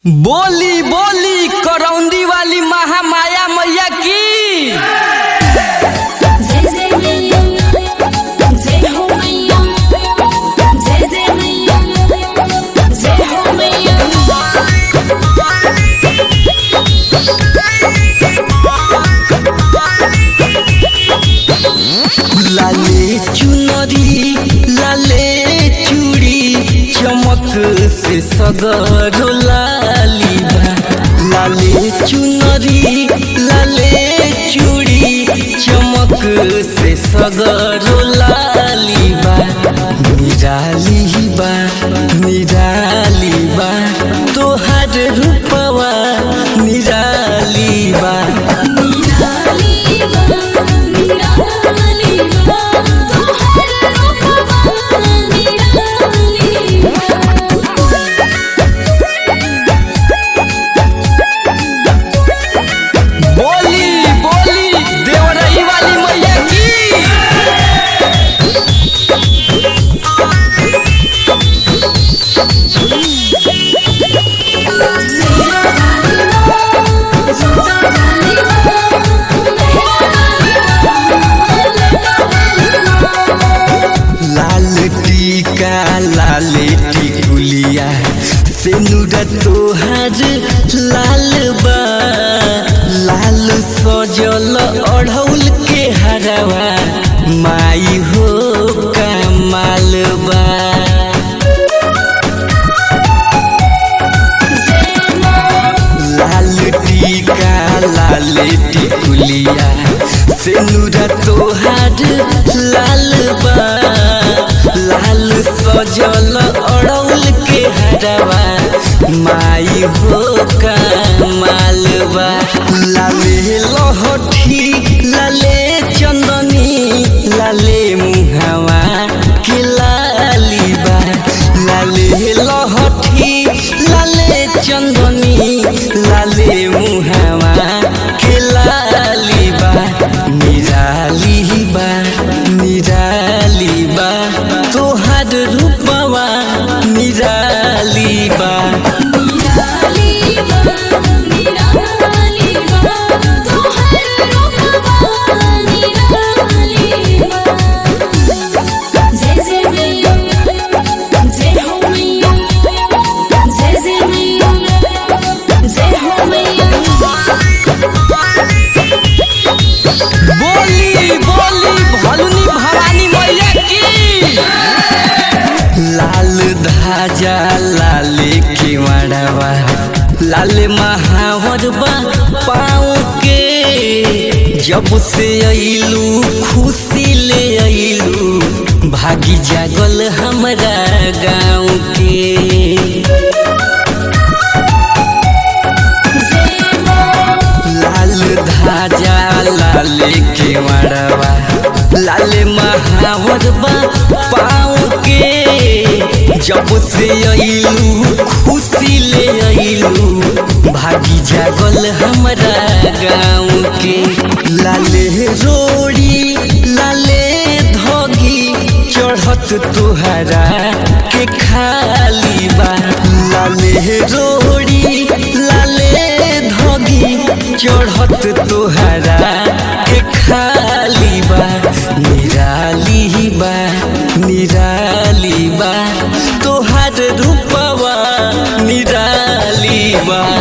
बोली बोली करौंदी वाली महामाया मैया की जय जय मैया जय हो मैया जय जय मैया जय हो मैया लाले चुनरी लाले चूड़ी चमक से सगरो लाली बा लाले चुनरी लाले चूड़ी चमक से सगरो लाली बा निराली बा निराली बा तोहर रूपवा निराली बा निराली बा निराली बा तोहर रूपवा निराली बोली बोली देवरई वाली मैया की लाल टीका लाल टिकुलिया सेनुर तोहार लाल बा लाल सजल अढ़ौल के हरवा माई हो कमाल बा लाल टीका लाल टिकुलिया सेनुरा तोहार लाल बा लाल सजल अड़ौल के हरवा माई हो कमाल बा लाले लहठी लाले चंदनी लाले मुहावा के लाली बा लाले लहठी लाले चंदनी लाले मुहावा के लाली बा निराली बा निराली बा तोहार रूपवा निराली बा जय जय मैया जय हो मैया जय जय मैया जय हो मैया बोली बोली भलुनी भवानी मैया की लाल धाजा लाल केवड़वा लाल महावर बा पाँव के जब से अइलू खुशी ले अइलू भागी जागल हमरा गाँव के लाल धाजा लाल केवड़वा लाल महावर बा पाँव के जब से अइलू खुशी ले अइलू भागी जागल हमरा गाँव के लाले रोड़ी लाले धोगी चढ़त तुहरा के खाली बा लाले रोड़ी लाले धोगी चढ़त तुहरा के खाली बा निराली बा निराली बा तोहार रूपवा निराली बा